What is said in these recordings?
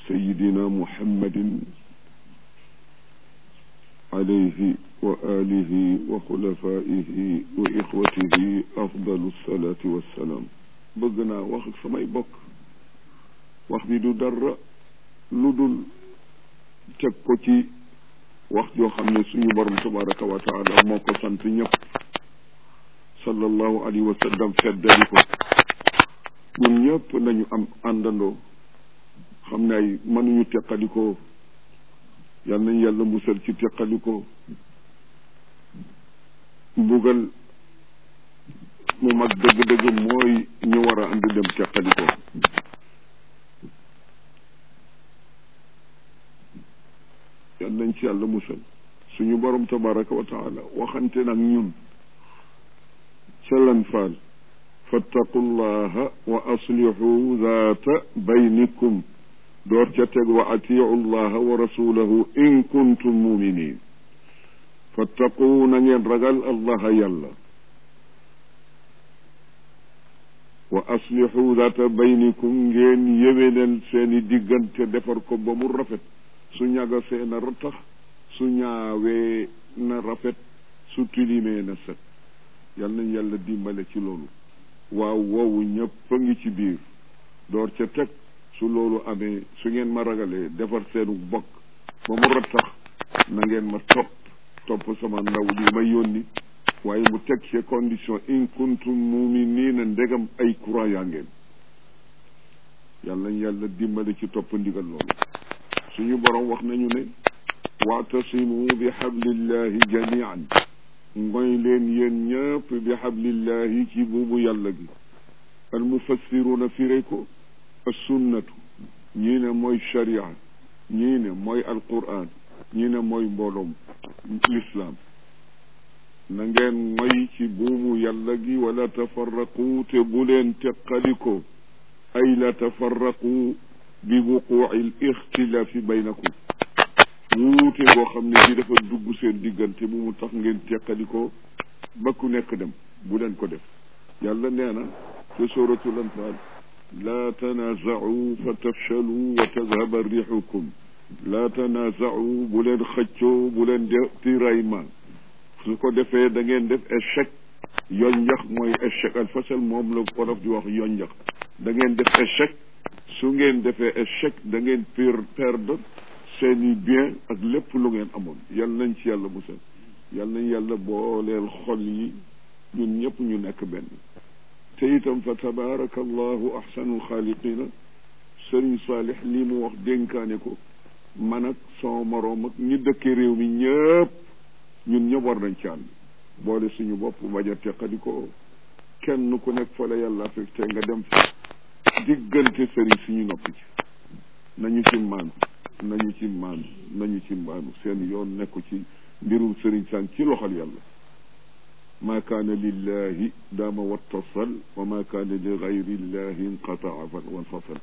سيدنا محمد عليه وآله وخلفائه وإخوته أفضل الصلاة والسلام bëgg wax ak samay bokk wax bi du dara lu dul teg ko ci wax joo xam ne suñu borom tabaraka wa taala moo ko sant ñëpp sallallahu alayhi wa sallam feddali ko ñun ñëpp nañu am àndandoo xam ne ay mënuñu teqalikoo yal nañ yàlla musal ci teqalikoo mbugal mu mag dëgg-dëgg mooy ñu war a ànd dem teqalikoo yal nañ ci yàlla musal suñu borom tabaraka wa taala waxante nag ñun ca lan faal fattaqu llaha wa aslihu zaata baynikum door ca teg wa atiu llaha wa rasulahu in kuntum muminin fattaqu na ngeen ragal allaha yàlla wa aslihu zaata baynikum ngeen yéwénal seeni diggante defar ko ba mu rafet su ñagasee na ratax su ñaawee na rafet su tilimee na set yal nañ yàlla dimbale ci loolu waaw woowu ñëpp a ngi ci biir door ca teg su loolu amee su ngeen ma ragalee defar seenu bokk ba mu rattax na ngeen ma topp topp sama ndaw li ma yónni waaye mu teg ci condition in kuntum muminina ndegam ay croyant ngeen yal nañ yàlla dimbale ci topp ndigal loolu suñu borom wax nañu ne waatasimu bi hablillahi jamian ngoy leen yéen ñëpp bi hablillahi ci buubu yàlla gi al mufassiruna firé ko assunnatu ñii ne mooy sharia ñii ne mooy alquran ñii ne mooy mbooloom l'islam na ngeen ngoy ci buubu yàlla gi wala tafarraqu te bu leen teqaliko ay la tafarraqu bi wuquuci l ixtilaafi baynakum wuute boo xam ne bi dafa dugg seen diggante bu mu tax ngeen teqalikoo ba ku nekk dem bu leen ko def yàlla nee na te suratul anfal laa tanaazau fa tafchalu wa tadhaba rixukum laa tanaazau bu leen xëccoo bu leen de tiraillement su ko defee da ngeen def échec yonjax mooy échec al fasal moom la wolof di wax yonjax da ngeen def échec su ngeen defee échec da ngeen per perdre seeni bien ak lépp lu ngeen amoon yal nañ ci yàlla musal yal nañ yàlla booleel xol yi ñun ñëpp ñu nekk benn te itam fa tabaraka allahu ahsanul xaaliqina sëriñ saalix lii mu wax dénkaane ko man ak sama moroom ak ñi dëkke réew mi ñëpp ñun ñëpp war nañ ci ànd boole suñu bopp bañ a teqadi ko kenn ku nekk fa la yàlla fekk te nga dem fa diggante sëriñ suñu noppi ci nañu ci maanu nañu ci maanu nañu ci maanu seen yoon nekku ci mbirum sëriñ saan ci loxol yàlla maa kaana lillahi daama wattasal wa maa kaana li gayrillahi inqataa wanfasal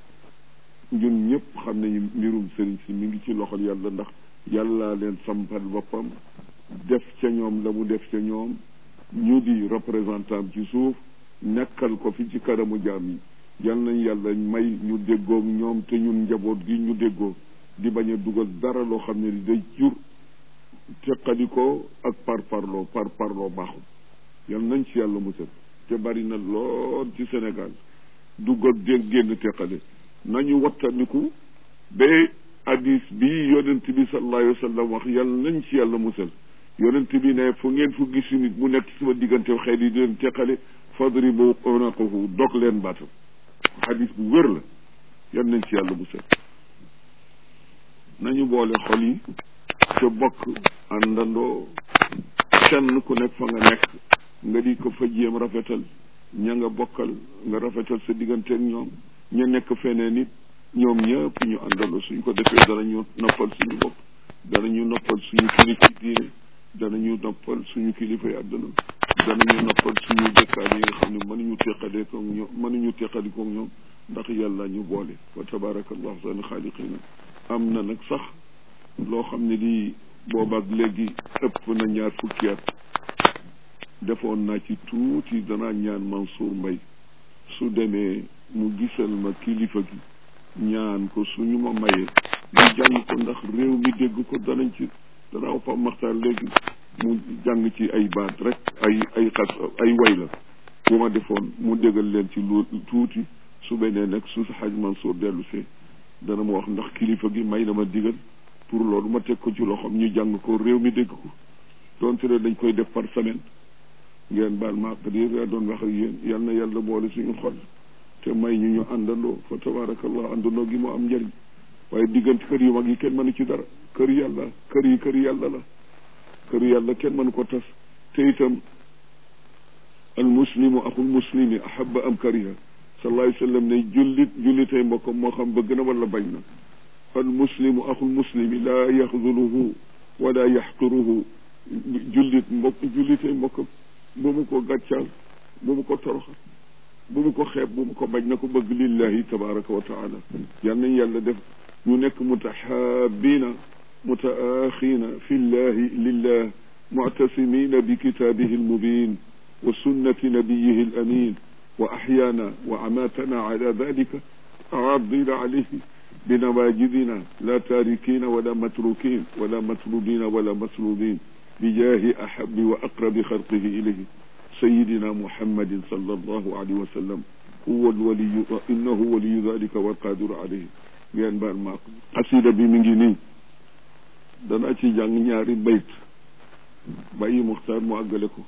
ñun ñëpp xam nañu mbirum sëriñ si mi ngi ci loxol yàlla ndax yàllaa leen sampal boppam def ca ñoom la mu def ca ñoom ñu di représentant ci suuf nekkal ko fi ci kanamu jaam yi yal nañ yàlla may ñu déggoog ñoom te ñun njaboot gi ñu déggoo di bañ a dugal dara loo xam ne day jur teqalikoo ak par parloo par parloo baaxul yal nañ ci yàlla musal te bari na lool ci Sénégal dugg ak dégg génn teqale nañu wattandiku ba hadis bi yonent bi sallallahu alayhi wa sallam wax yal nañ ci yàlla musal yonent bi ne fu ngeen fu gis nit mu nekk sama diggante xeet yi di leen teqale fadribu unaqahu dog leen baatam xadis bu wér la yan nañ ci yàlla bu set nañu boole xol yi te bokk àndandoo kenn ku nekk fa nga nekk nga di ko fa jéem rafetal ña nga bokkal nga rafetal sa digganteeg ñoom ña nekk feneen nit ñoom ñëpp ñu àndandoo suñ ko defee danañu noppal suñu bopp danañu noppal suñu kilifa diine danañu noppal suñu kilifa yi àdduna danañu noppal suñu dëkkaan yi nga xam ne mënuñu teqalee ko ñoom mënuñu teqali ko ñoom ndax yàlla ñu boole wa tabarakallahu seen xaaliqina am na nag sax loo xam ne lii boobaak léegi ëpp na ñaar fukki at defoon naa ci tuuti danaa ñaan Mansour Mbaye su demee mu gisal ma kilifa gi ñaan ko suñu ma mayee ñu jàng ko ndax réew mi dégg ko danañ ci danaaw Pape Makhtar léegi mu jàng ci ay baat rek ay ay xas ay way la bu ma defoon mu déggal leen ci lu tuuti su benee nag su Haj Mansour dellu see dana ma wax ndax kilifa gi may na ma digal pour loolu ma teg ko ci loxoom ñu jàng ko réew mi dégg ko donte ne dañ koy def par semaine ngeen baal ma àq di doon wax ak yéen yal na yàlla boole suñu xol te may ñu ñu àndandoo fa tabarakallah àndandoo gi mu am njëriñ waaye diggante kër yu mag yi kenn mënu ci dara kër yàlla kër yi kër yàlla la kër yàlla kenn mënu ko tas te itam al muslimu axul muslimi ahaba am kariha sallallahu alayhi wa sallam ne jullit jullitay mbokkam moo xam bëgg na wala bañ na al muslimu axul muslimi laa yaxduluhu wala yaxqiruhu jullit mbokk jullitay mbokkam bu mu ko gàccaal bu mu ko toroxal bu mu ko xeeb bu mu ko bañ na ko bëgg lillahi tabaraka wa taala yal nañ yàlla def ñu nekk mutahaabina mutaaxiina fi llahi lillah muctasimina bi kitaabihi almubin wa sunnati nabiyihi alamin wa axyaana wa amaatana ala dalika aadina alayhi بنواجذنا لا تاركين ولا متروكين ولا مطلوبين ولا مسلوبين بجاه أحب وأقرب خلقه إليه سيدنا محمد صلى الله عليه وسلم هو الولي إنه ولي ذلك والقادر عليه ngeen baal maa ko xasida bi mi ngi nii danaa ci jàng ñaari bayt bàyyi muxtaar mu àggale ko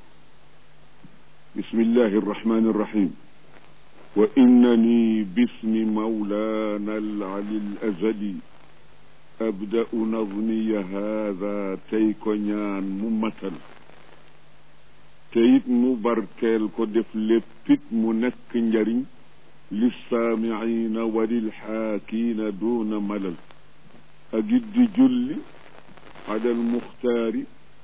bismillahi arrahmani arrahim wa innani bismi mawlana alali alazali abda'u nazmiya haada tey ko ñaan mu matal te it mu barkeel ko def léppit mu nekk njariñ lissaamiina wa lilxaakiina duuna malal ak it di julli alal muxtaari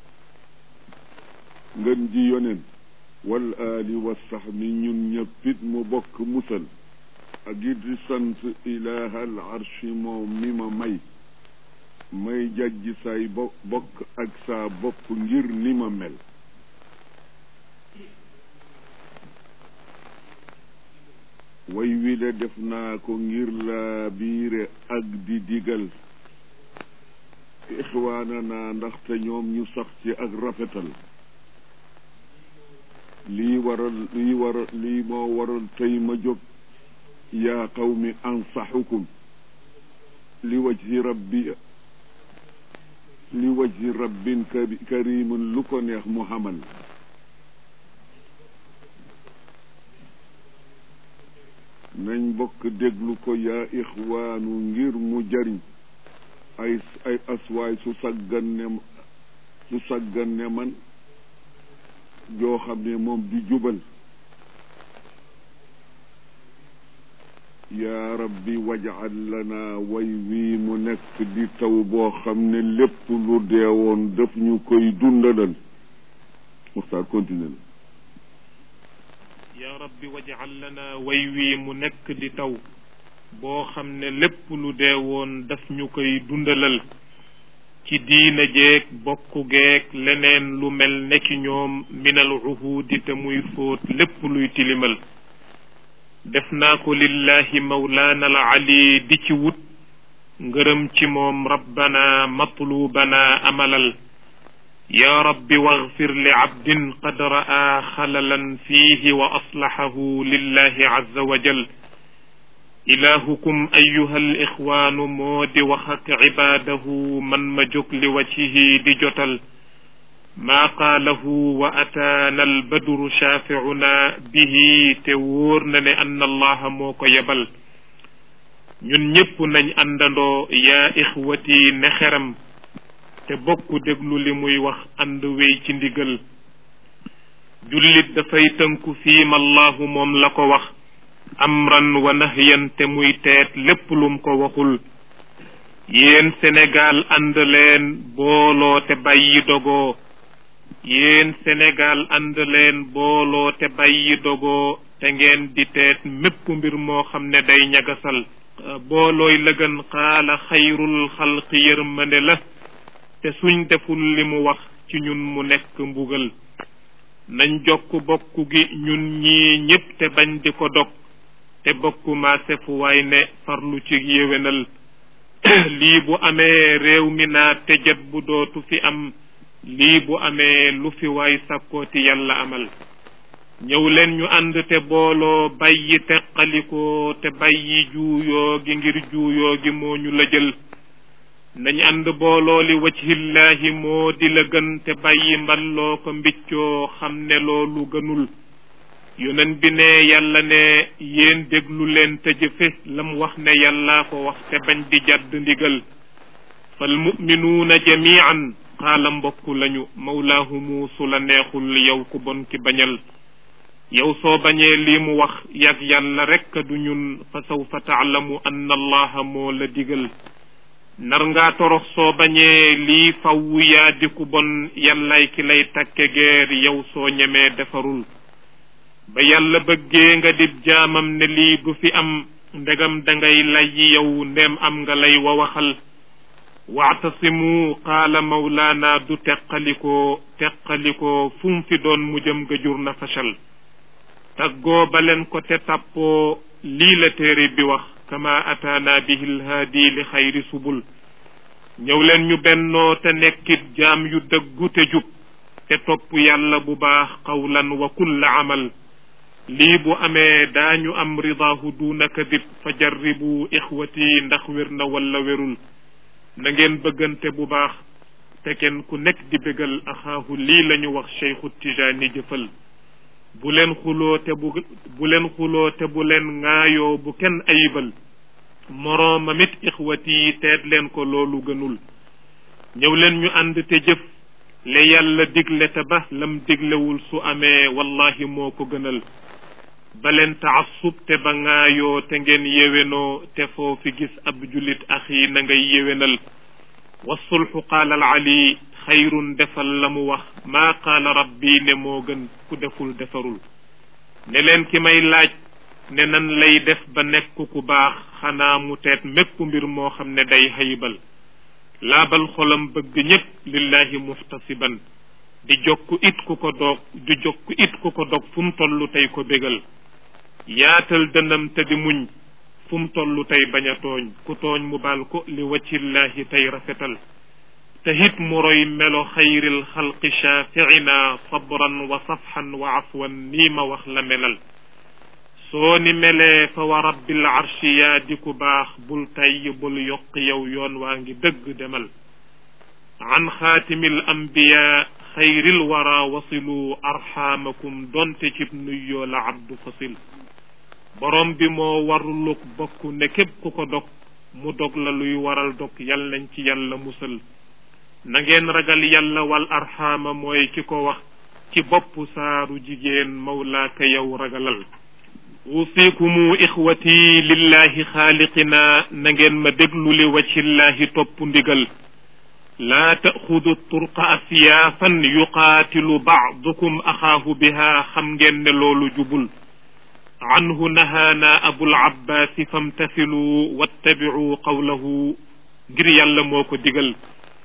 ngën ji yonen wal aali wa saxmi ñun ñëppit mu bokk musal ak it di sant ilaahal arshi moom mi ma may may jajji say bo bokk ak saa bopp ngir ni ma mel way wile def naa ko ngir laa biire ak di digal ixwaana naa ndaxte ñoom ñu sax ci ak rafetal lii waral lii waral lii moo waral tey ma jóg yaa qawmi ansaxukum li wajhi rabbi li wajhi rabbin karimun lu ko neex mu xamal nañ bokk déglu ko yaa ixwaanu ngir mu jariñ ay ay aswaay su saggan ne su saggan ne man joo xam ne moom di jubal yaa rabbi wajal lana way wii mu nekk di taw boo xam ne lépp lu deewoon daf ñu koy dundalal muxtaar continue na yaa rabbi wajal lana way wii mu nekk di taw boo xam ne lépp lu deewoon daf ñu koy dundalal ci diina jeeg bokku geeg leneen lu mel nekki ñoom minal uhudi te muy fóot lépp luy tilimal def naa ko lillahi mawlaana al ali di ci wut ngërëm ci moom rabbana matlubana amalal ya rabbi waghfir li abdin qad ra'a xalalan fiihi wa aslahahu lillahi azza wa jal ilahukum ayuha al ixwaanu moo di wax ak cibaadahu man ma jóg li wajhihi di jotal maa qaalahu wa ataana albadru shaaficuna bihi te wóor na ne anna allaha moo ko yebal ñun ñépp nañ àndandoo yaa ixwati ne xeram te bokk déglu li muy wax ànd wéy ci ndigal jullit dafay tënku fiima allahu moom la ko wax amran wa nahyan te muy teet lépp lum ko waxul yéen Sénégal ànd leen booloo te bàyyi dogoo yéen Sénégal ànd leen booloo te bàyyi dogoo te ngeen di teet mépp mbir moo xam ne day ñagasal boolooy lëgën xaala xayrul xalqi yërmande la te suñ deful li mu wax ci ñun mu nekk mbugal nañ jokk bokk gi ñun ñii ñépp te bañ di ko dog te bokkuma sefu waay ne farlu ci yéwénal lii bu amee réew mi naa tëjët bu dootu fi am lii bu amee lu fi waay sàkkooti yàlla amal ñëw leen ñu ànd te booloo bàyyi teqalikoo te bàyyi juuyoo gi ngir juuyoo gi moo ñu la jël nañ ànd booloo li wajhillaahi moo di la gën te bàyyi mballoo ko mbiccoo xam ne loolu gënul yonen bi ne yàlla ne yéen déglu leen te jëfe lam wax ne yàllaa ko wax te bañ di jàdd ndigal fal muminuuna jamian xaala mbokk lañu mawlaahumu su la neexul yow ku bon ki bañal yow soo bañee lii mu wax yàgg yàlla rekk du ñun fa sawfa taalamu anna allaha moo la digal nar ngaa torox soo bañee lii fawwu yaa di ku bon yàllay ki lay takke geer yow soo ñemee defarul ba yàlla bëggee nga dib jaamam ne lii du fi am ndegam dangay lay yow ndem am nga lay wa waxal waatasimu qaala mawlaana du teqalikoo teqalikoo fu mu fi doon mu jëm nga jur na fashal taggoo ba leen ko te tàppoo lii la téere bi wax kama ataana bihi lhaadi li xayri subul ñëw leen ñu bennoo te nekkit jaam yu dëggu te jub te topp yàlla bu baax qawlan wa kulla amal lii bu amee daañu am ridaahu duuna kadib fa jarribu ixwati ndax wér na wala wérul na ngeen bëggante bu baax te kenn ku nekk di bégal axaahu lii la ñu wax cheikhu tijaani jëfal bu leen xuloo te bu bu leen xuloo te bu leen ŋaayoo bu kenn ayibal moroomam it ixwati teet leen ko loolu gënul ñëw leen ñu ànd te jëf le yàlla digle te ba lam diglewul su amee wallahi moo ko gënal ba leen taassub te ba ŋaayoo te ngeen yéwénoo te foo fi gis ab julit axi na ngay yéwénal wasulxu qaala al ali xayrun defal la mu wax maa qaala rabbi ne moo gën ku deful defarul ne leen ki may laaj ne nan lay def ba nekk ku baax xanaa mu teet mépp mbir moo xam ne day haybal laabal xolam bëgg ñépp lillahi muhtasiban di jokk it ku ko doog di jokk it ku ko dog fu mu toll tey ko bégal yaatal dënam te di muñ fu mu toll tey bañ a tooñ ku tooñ mu baal ko li waccillahi tey rafetal te it mu roy melo xayril xalqi shaafiina sabran wa safxan wa afwan nii ma wax la melal soo ni melee fa wa rabbil arshi yaa di ku baax bul tayyi bul yokk yow yoon waa ngi dëgg demal an xaatimil ambiya xayril wara wasilu arxaamakum donte cib nuyyoo la abdu fasil borom bi moo waruluk bokk ne képp ku ko dog mu dog la luy waral dog yal nañ ci yàlla musal na ngeen ragal yàlla wal arxaama mooy ki ko wax ci bopp saaru jigéen mawlaaka yow ragalal usikumu ixwati lillahi xaaliqina na ngeen ma déglu li waccillahi topp ndigal laa taxudu turqa asyaafan yuqaatilu baadukum axaahu biha xam ngeen ne loolu jubul anhu nahaana abul abbaasi famtasilu wattabicu qawlahu ngir yàlla moo ko digal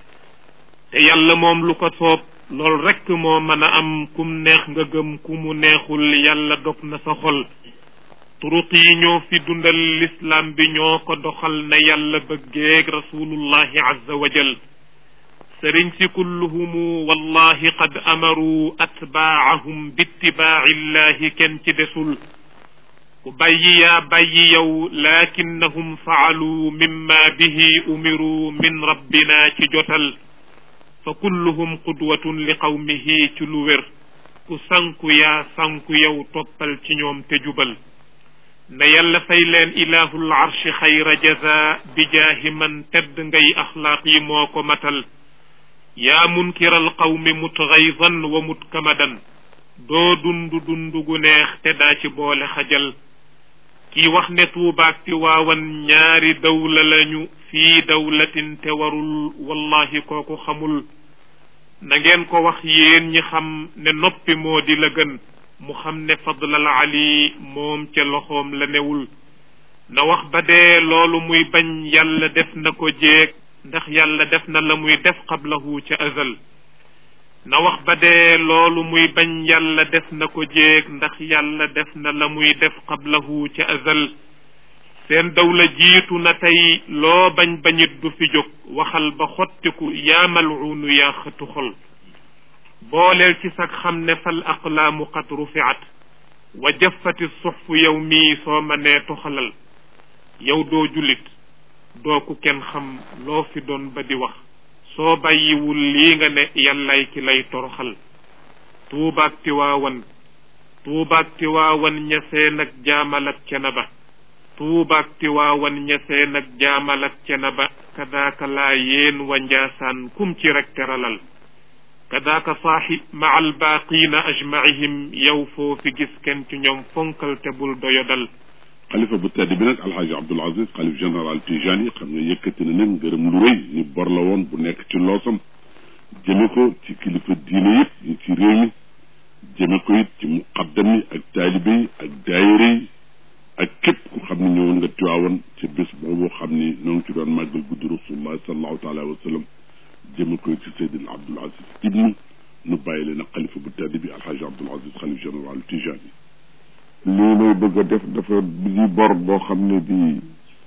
te yàlla moom lu ko soob loolu rekk moo mën a am kum neex nga gëm ku mu neexul yàlla dog na sa xol turuq yi ñoo fi dundal lislaam bi ñoo ko doxal na yàlla bëggeeg rasulullahi azza wa jal sëriñ si kulluhumu wallahi qad amaru atbaacahum bittibaaci illahi kenn ci desul ku bàyyi yaa bàyyi yow lakinnahum faalu mimma bihi umiru min rabbina ci jotal fa kulluhum qudwatun li qawmihi ci lu wér ku sanku yaa sanku yow toppal ci ñoom te jubal na yàlla fay leen ilahul arshi xayra jaza bi jaahi man tedd ngay axlaaq yi moo ko matal yaa munkiral qawmi mutgaydan wa mutkamadan doo dundu dundu gu neex te daa ci boole xajal kii wax ne tuubaak ti waawan ñaari dawla lañu fii dawlatin te warul wallahi kooku xamul na ngeen ko wax yéen ñi xam ne noppi moo di la gën mu xam ne fadlal ali moom ca loxoom la newul na wax ba dee loolu muy bañ yàlla def na ko jéeg ndax yàlla def na la muy def qablahu ca azal na wax ba dee loolu muy bañ yàlla def na ko jéeg ndax yàlla def na la muy def qablahu ca azal seen dawla jiitu na tey loo bañ bañit du fi jóg waxal ba xottiku yaa malcuunu yaa xëtu xol booleel ci sag xam ne fal aqlaamu qad rufiat wa jaffati suxfu yow mii soo ma nee toxalal yow doo jullit doo ku kenn xam loo fi doon ba di wax soo bàyyiwul lii nga ne yàllay ki lay toroxal tuubaak tiwaawan tuubaak tiwaawan ñaseen ak jaamal ak cena ba tuubaak tiwaawan ñaseen ak jaamal ak cena ba kadaaka laa yéen wa njaasaan kum ci rek teralal kadaaka saaxi ma albaaqiina ajmaihim yow foo fi gis kenn ci ñoom fonkal te bul doyodal xalifa bu tedd bi nag alxaaji abdul aziz xalif général tijani xam ne yëkkati na nag ngërëm lu rëy ni bor la woon bu nekk ci loosam jëme ko ci kilifa diine yëpp yi ci réew mi jëme ko it ci muqaddam yi ak taalibe yi ak daayira yi ak képp ku xam ne ñëwoon nga tiwaawoon ci bés boobu xam ni noo ngi ci doon màggal guddi rasulullah sallallahu taala wa sallam jëme ko ci seydina abdul aziz ibnu nu bàyyi leen ak xalifa bu tedd bi alxaaji abdul aziz xalif général tijani lii may bëgg a def dafa di bor boo xam ne bii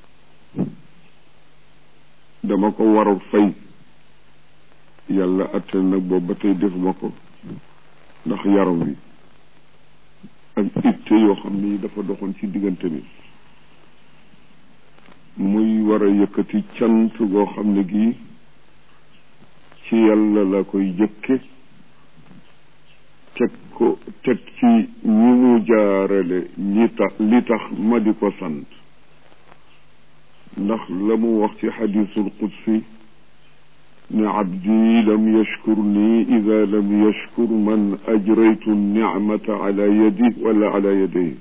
dama ko war a fay yàlla atte nag boobu ba tey defuma ko ndax yaram wi ak itte yoo xam ni dafa doxoon ci diggante bi muy war a yëkkati cant goo xam ne gii ci yàlla la koy jëkke teg ko teg ci ñi mu jaarale ñi tax li tax ma di ko sant ndax la mu wax ci xadisul qudsi ne abdi lam yashkur nii ida lam yashkur man ajraytu nicmata ala yadi wala ala yadayhi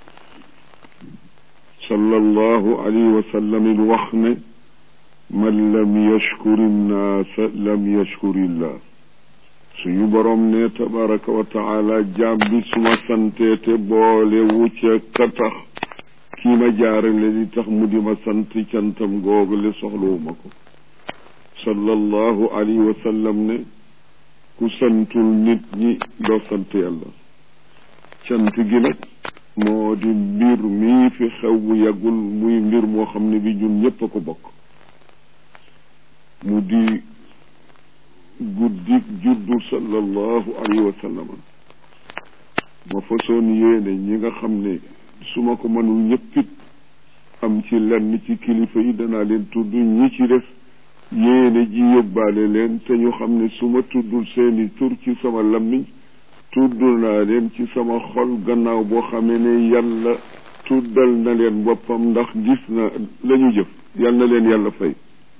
sallallahu alayhi wa sallam il wax ne man lam yashkur innaasa lam yashkur illah suñu boroom ne tabaraka wa taala jaam bi suma santee te boole wu ca ka tax kii ma jaarale li tax mu di ma sant cantam googu le soxlawuma ko sallallahu alayhi wa sallam ne ku santul nit ñi doo sant yàlla cant gi nag moo di mbir mii fi xew bu yàggul muy mbir moo xam ne bi ñun ñépp a ko bokk mu di guddik juddu sallallahu alayhi wa sallam ma façon yéene ñi nga xam ne su ma ko mënul ñëppit am ci lenn ci kilifa yi danaa leen tudd ñi ci def yéene ji yóbbaale leen te ñu xam ne su ma tuddul seeni tur ci sama lammiñ tudd naa leen ci sama xol gannaaw boo xamee ne yàlla tuddal na leen boppam ndax gis na la ñu jëf yal na leen yàlla fay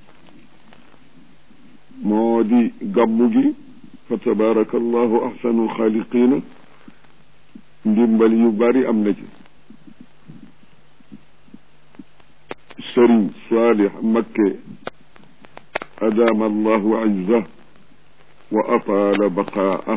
moo di gàmmu gi fa tabaraka allahu ahsanul xaaliqina ndimbal yu bari am na ci sëriñ saalix makke adaama allahu izzah wa ataala baqaa'ah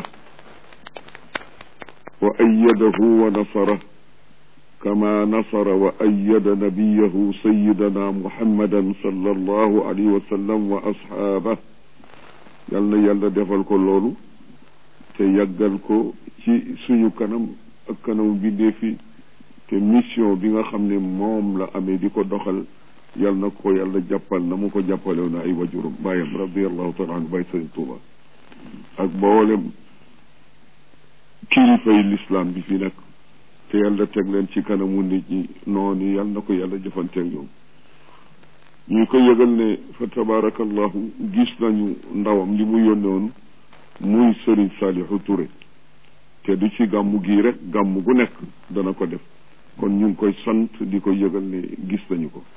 wa ayyadahu wa nasarah kama nasara wa ayyada nabiyahu sayidana muhammadan sallallahu alayhi wa sallam wa ashaabah yal na yàlla defal ko loolu te yàggal ko ci suñu kanam ak kanamu bindeefi te mission bi nga xam ne moom la amee di ko doxal yal na ko yàlla jàppal na mu ko jàppalew na ay wajuram bàyyam radiallahu taala anhu bàyyi sëriñ Tuuba ak boolem kilifay lislaam bi fi nekk te yàlla teg leen ci kanamu nit ñi noonu yal na ko yàlla jëfanteeg ñoom ñu ko yëgal ne fa tabarakallahu gis nañu ndawam li mu yónne woon muy sëriñ Saalihu Touré te du ci gàmmu gii rek gàmmu gu nekk dana ko def kon ñu ngi koy sant di ko yëgal ne gis nañu ko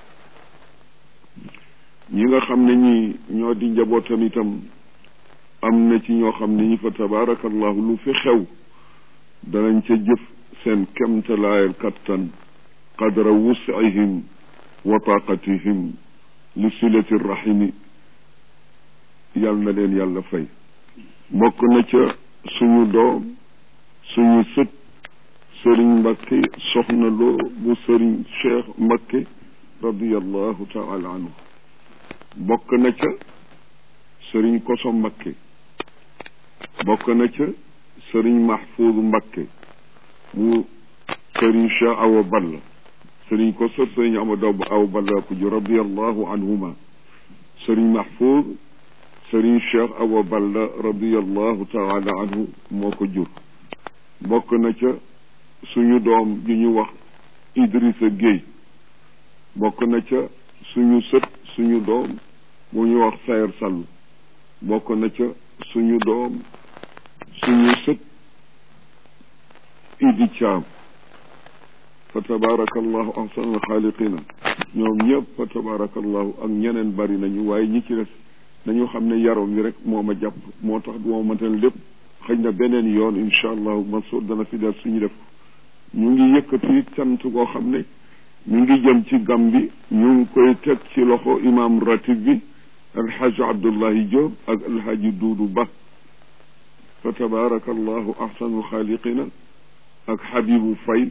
ñi nga xam ne ñi ñoo di njabootam itam am na ci ñoo xam ne ñi fa tabarakallahu lu fi xew danañ ca jëf seen kemtalaayal kattan qadra wusihim wa taqatihim li silati rahimi yal na leen yàlla fay bokk na ca suñu doom suñu sët sëriñ Mbakke soxna loo bu sëriñ Cheikh Mbakke radiallahu taala anhu bokk na ca sëriñ Koso Mbakke bokk na ca sëriñ Mahfouz Mbakke mu sëriñ Cheikh Awa Balla sëriñ ko sot sëriñ Amadou Awa Balla ko ju radiallahu anhuma sëriñ Mahfouz sëriñ Cheikh Awa Balla radiallahu taala anhu moo ko jur bokk na ca suñu doom ju ñu wax Idrissa Gueye bokk na ca suñu sët suñu doom bu ñu wax Sayer Sall bokk na ca suñu doom suñu sët Idi Thiam fa tabarakallahu ahsanul xaaliqina ñoom ñëpp fa tabarakallahu ak ñeneen bari nañu waaye ñi ci des nañu xam ne yaram wi rek moo ma jàpp moo tax du ma mëntal lépp xëy na beneen yoon incha allahu Mansour dana fi del suñu def ñu ngi yëkkati cant koo xam ne ñu ngi jëm ci gam bi ñu ngi koy teg ci loxo imam ratib bi alxaaji abdullahi Diop ak alxaaji duudu ba fa tabarakallahu ahsanul xaaliqina ak Habibu Fay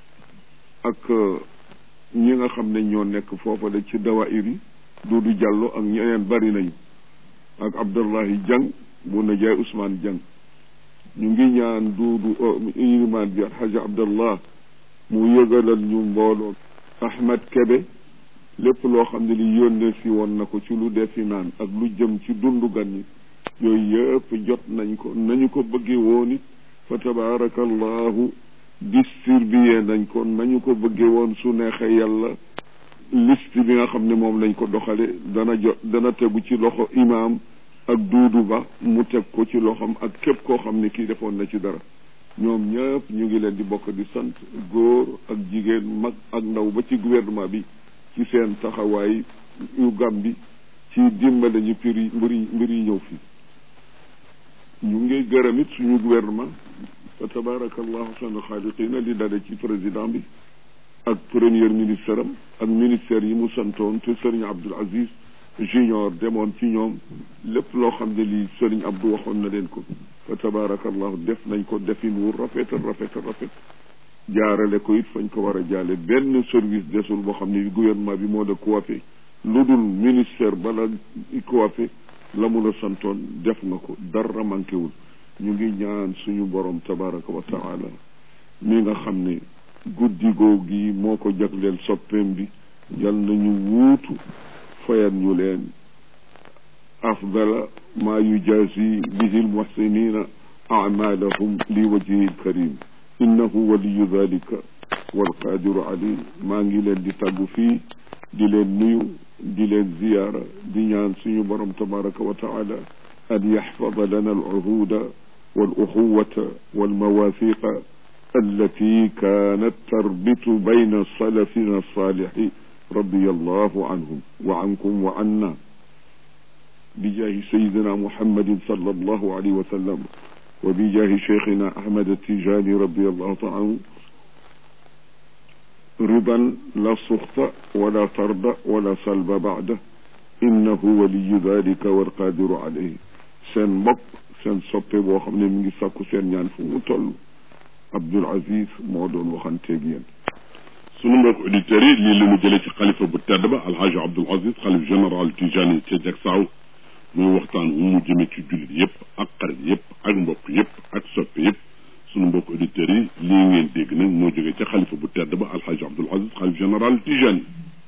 ak ñi nga xam ne ñoo nekk foofa de ci dawaayir yi Duudu Jàllo ak ñeneen bari nañu ak Abdullahi Jang bu na jaay Ousmane Jang ñu ngi ñaan duudu ilimaan bi alxaji Abdallah mu yëgalal ñu mbooloo Ahmad Kebe lépp loo xam ne li yónnee si woon na ko ci lu defi naan ak lu jëm ci dundu gan ñi yooyu yëpp jot nañ ko nañu ko bëggee woon it fa tabarakallahu distribué nañ ko nañu ko bëggee woon su neexee yàlla liste bi nga xam ne moom lañ ko doxale dana jot dana tegu ci loxo imaam ak duudu ba mu teg ko ci loxoom ak képp koo xam ne kii defoon na ci dara ñoom ñëpp ñu ngi leen di bokk di sant góor ak jigéen mag ak ndaw ba ci gouvernement bi ci seen taxawaay yu gàm bi ci dimbale ñu pir yi mbir yi mbir yi ñëw fii ñu ngi gërëm it suñu gouvernement fa tabarakallahu sanu xaaliqina li dale ci président bi ak premier ministre am ak ministère yi mu santoon te sëriñ Abdul Aziz junior demoon ci ñoom lépp loo xam ne lii sëriñ Abdou waxoon na leen ko fa tabarakallahu def nañ ko defin wu rafet rafet rafet jaarale ko it fañ ko war a jaale benn service desul boo xam ne gouvernement bi moo la coiffé lu dul ministère bala coiffé la mu la santoon def nga ko dara manqué wul ñu ngi ñaan suñu borom tabaraka wa taala mi nga xam ne guddi googi moo ko jagleel soppeem bi yal nañu wuutu fayal ñu leen afdala ma yujazi bihi almuhsinina amalahum li wajhihi alkarim innahu waliyu dalika walqadiru alayh maa ngi leen di tàggu fii di leen nuyu di leen ziyaara di ñaan suñu borom tabaraka wa taala an yaxfada lana alcuhuda والاخوه والمواثيق التي كانت تربط بين سلفنا الصالح رضي الله عنهم وعنكم وعنا بجاه سيدنا محمد صلى الله عليه وسلم وبجاه شيخنا احمد التيجاني رضي الله تعالى عنه رضا لا سخط ولا طرد ولا سلب بعده انه ولي ذلك والقادر عليه سن بق seen soppe boo xam ne mi ngi sàkku seen ñaan fu mu toll Abdul Aziz moo doon waxanteeg yéen sunu mbokk auditeurs yi lii la ñu jëlee ci xalifa bu tedd ba alxaaji Abdul Aziz xalif général Tijani ca Jaksaaw muy waxtaan wu mu jëme ci jullit yëpp ak xarit yëpp ak mbokk yëpp ak soppe yëpp sunu mbokk auditeurs yi lii ngeen dégg nag moo jógee ca xalifa bu tedd ba alxaaji Abdul Aziz xalif général Tijani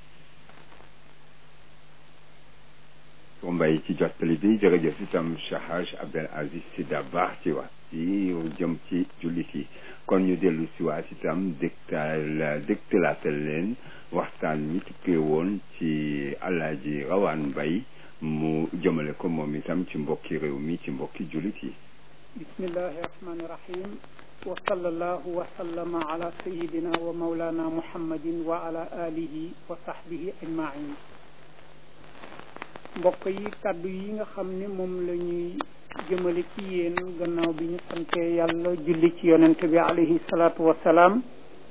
ko mbay ci jottali bi jërëjëf itam Cheikh Haj Abdel Aziz Sy Dabakh ci wax yi jëm ci jullit yi kon ñu dellu si waat itam dégtal dégtalaatal leen waxtaan mi tukkee woon ci Alaaji Rawaan Mbay mu jëmale ko moom itam ci mbokki réew mi ci mbokki jullit yi bismillahi rahmani rahim wa sallallahu wa sallama ala sayidina wa maulana muhammadin wa ala alihi wa sahbihi ajmain mbokk yi kàddu yi nga xam ne moom la ñuy jëmale ci yéen gannaaw bi ñu sante yàlla julli ci yonent bi alayhi salaatu wassalaam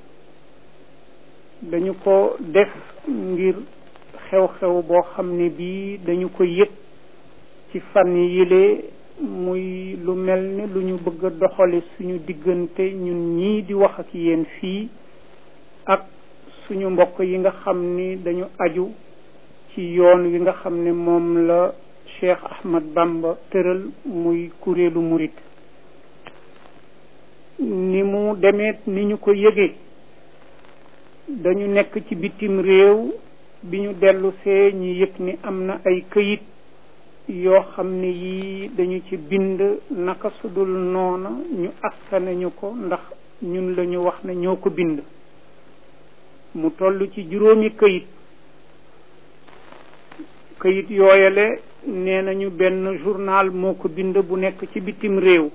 dañu ko def ngir xew-xew boo xam ne bii dañu ko yëg ci fan yile muy lu mel ne lu ñu bëgg a doxale suñu diggante ñun ñii di wax ak yéen fii ak suñu mbokk yi nga xam ni dañu aju ci yoon wi nga xam ne moom la Cheikh Ahmad Bamba tëral muy kuréelu murit ni mu demeet ni ñu ko yëgee dañu nekk ci bitim réew bi ñu dellu see ñu yëg ni am na ay këyit yoo xam ne yii dañu ci bind naka sudul noona ñu askane ñu ko ndax ñun la ñu wax ne ñoo ko bind mu toll ci juróomi këyit këyit yooyale nee nañu benn journal moo ko bind bu nekk ci bitim réew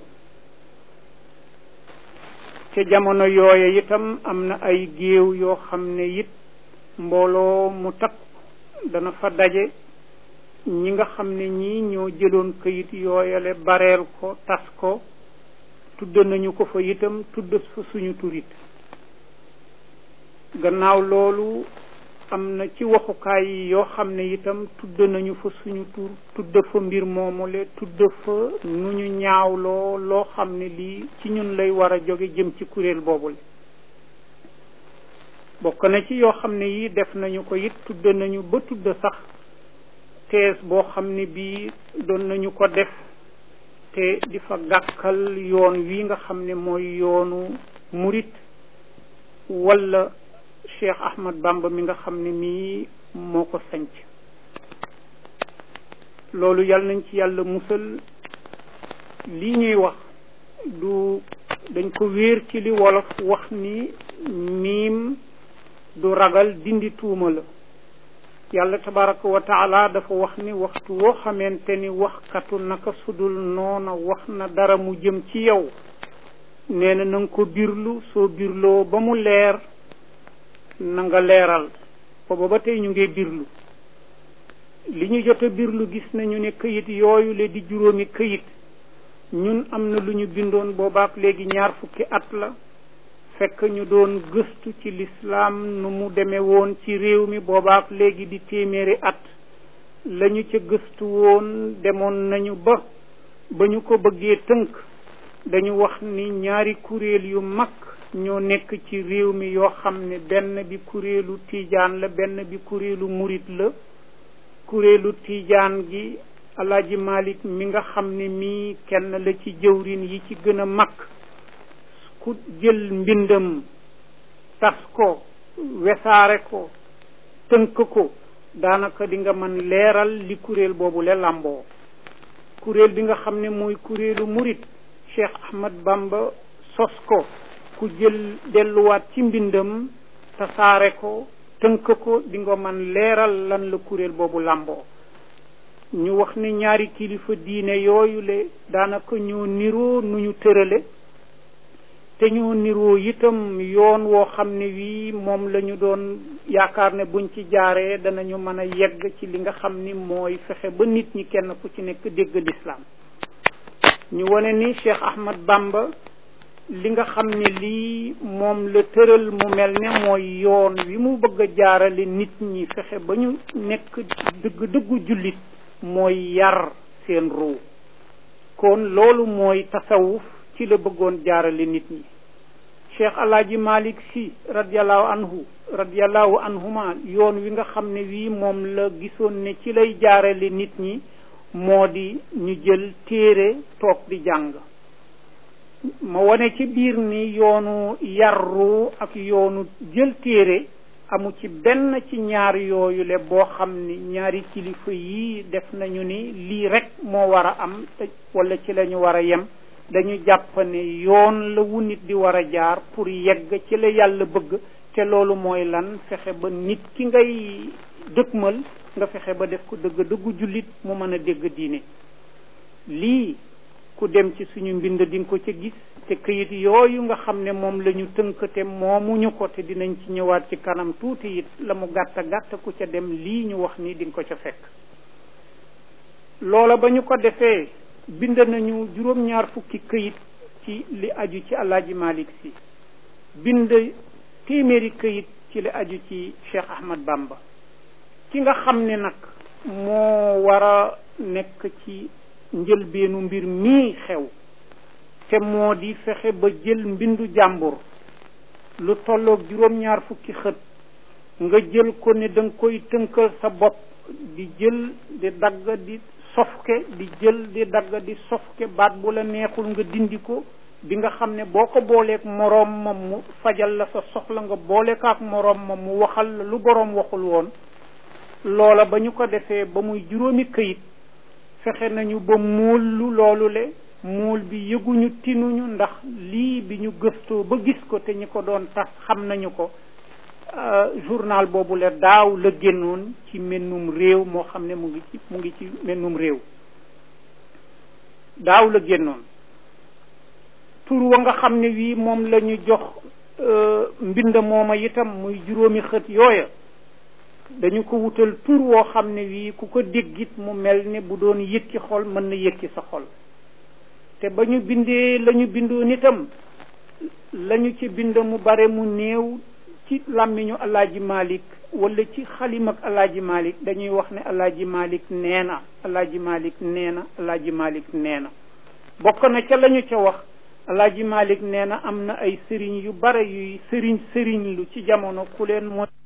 ca jamono yooye itam am na ay géew yoo xam ne it mbooloo mu takk dana fa daje ñi nga xam ne ñii ñoo jëloon këyit yooyale bareel ko tas ko tudd nañu ko fa itam tudd fa suñu turit gannaaw loolu am na ci waxukaay yi yoo xam ne itam tudd nañu fa suñu tur tudd fa mbir moomule tudd fa nu ñu ñaawloo loo xam ne lii ci ñun lay war a jóge jëm ci kuréel boobule bokk na ci yoo xam ne yi def nañu ko it tudd nañu ba tudd sax tees boo xam ne bii doon nañu ko def te di fa gàkkal yoon wi nga xam ne mooy yoonu murit walla Cheikh Ahmad Bamba mi nga xam ne mii moo ko sanc loolu yàlla nañ ci yàlla musal lii ñuy wax du dañ ko wéer ci li wolof wax ni miim du ragal dindi tuuma la yàlla tabaraka wa taala dafa wax ni waxtu woo xamante ni waxkatu naka sudul noona wax na dara mu jëm ci yow nee na na nga ko birlu soo birloo ba mu leer na nga leeral booba ba tey ñu ngi birlu li ñu jot a birlu gis nañu ne këyit yooyu le di juróomi këyit ñun am na lu ñu bindoon boobaak léegi ñaar fukki at la fekk ñu doon gëstu ci lislaam nu mu demee woon ci réew mi boobaak léegi di téeméeri at lañu ca gëstu woon demoon nañu ba ba ñu ko bëggee tënk dañu wax ni ñaari kuréel yu mag ñoo nekk ci réew mi yoo xam ne benn bi kuréelu tiijaan la benn bi kuréelu murit la kuréelu tiijaan gi alaaji malik mi nga xam ne mii kenn la ci jëwrin yi ci gën a mag ku jël mbindam tas ko wesaare ko tënk ko daanaka di nga mën leeral li kuréel boobu le làmboo kuréel bi nga xam ne mooy kuréelu murit cheikh ahmad bamba sos ko ku jël delluwaat ci mbindam tasaare ko tënk ko di nga mën leeral lan la kuréel boobu làmboo ñu wax ni ñaari kilifa diine yooyu le daanaka ñoo niroo nu ñu tërale te ñoo niroo itam yoon woo xam ne wii moom la ñu doon yaakaar ne buñ ci jaaree danañu mën a yegg ci li nga xam ni mooy fexe ba nit ñi kenn ku ci nekk dégg lislaam ñu wane ni Cheikh Ahmad Bamba li nga xam ne lii moom la tëral mu mel ne mooy yoon wi mu bëgg a jaarale nit ñi fexe ba ñu nekk dëgg dëggu jullit mooy yar seen ruu kon loolu mooy tasawuf ci la bëggoon jaarale nit ñi cheikh alaaji malik si radiallahu anhu radiallahu anhuma yoon wi nga xam ne wii moom la gisoon ne ci lay jaarale nit ñi moo di ñu jël téere toog di jàng ma wane ci biir ni yoonu yarru ak yoonu jël téere amu ci benn ci ñaar yooyu le boo xam ni ñaari kilifa yii def nañu ni lii rek moo war a am te wala ci la ñu war a yem dañu jàpp ne yoon la wu nit di war a jaar pour yegg ci la yàlla bëgg te loolu mooy lan fexe ba nit ki ngay dëkkmal nga fexe ba def ko dëgg dëggu jullit mu mën a dégg diine lii ku dem ci suñu mbind di nga ko ca gis te këyit yooyu nga xam ne moom la ñu tënk te moomuñu ko te dinañ ci ñëwaat ci kanam tuuti it la mu gàtt gàtt ku ca dem lii ñu wax ni di nga ko ca fekk loola ba ñu ko defee bind nañu juróom-ñaar fukki këyit ci li aju ci alaaji malik si bind téeméeri këyit ci li aju ci cheikh ahmad bamba ki nga xam ne nag moo war a nekk ci njëlbeenu mbir mii xew te moo di fexe ba jël mbindu jàmbur lu tolloog juróom-ñaar fukki xët nga jël ko ne da nga koy tënkal sa bopp di jël di dagg di sofke di jël di dagg di sofke baat bu la neexul nga dindi ko bi nga xam ne boo ko booleeg moroom ma mu fajal la sa soxla nga boole ko ak moroom ma mu waxal la lu boroom waxul woon loola ba ñu ko defee ba muy juróomi këyit fexe nañu ba muul lu loolu le muul bi yëguñu tinuñu ndax lii bi ñu gëstoo ba gis ko te ñi ko doon tas xam nañu ko journal boobu le daaw la génnoon ci mennum réew moo xam ne mu ngi ci mu ngi ci mennum réew daaw la génnoon tur wa nga xam ne wii moom la ñu jox mbind mooma itam muy juróomi xët yooya dañu ko wutal tur woo xam ne wii ku ko déggit mu mel ne bu doon yëkki xol mën na yëkki sa xol te ba ñu bindee la ñu bindoon itam la ñu ci bind mu bare mu néew ci làmmiñu alaaji malik wala ci xalim ak alaaji malik dañuy wax ne alaaji malik nee na alaaji malik nee na alaaji malik nee na bokk na ca la ñu ca wax alaaji malik nee na am na ay sëriñ yu bare yuy sëriñ sëriñ lu ci jamono ku leen mooy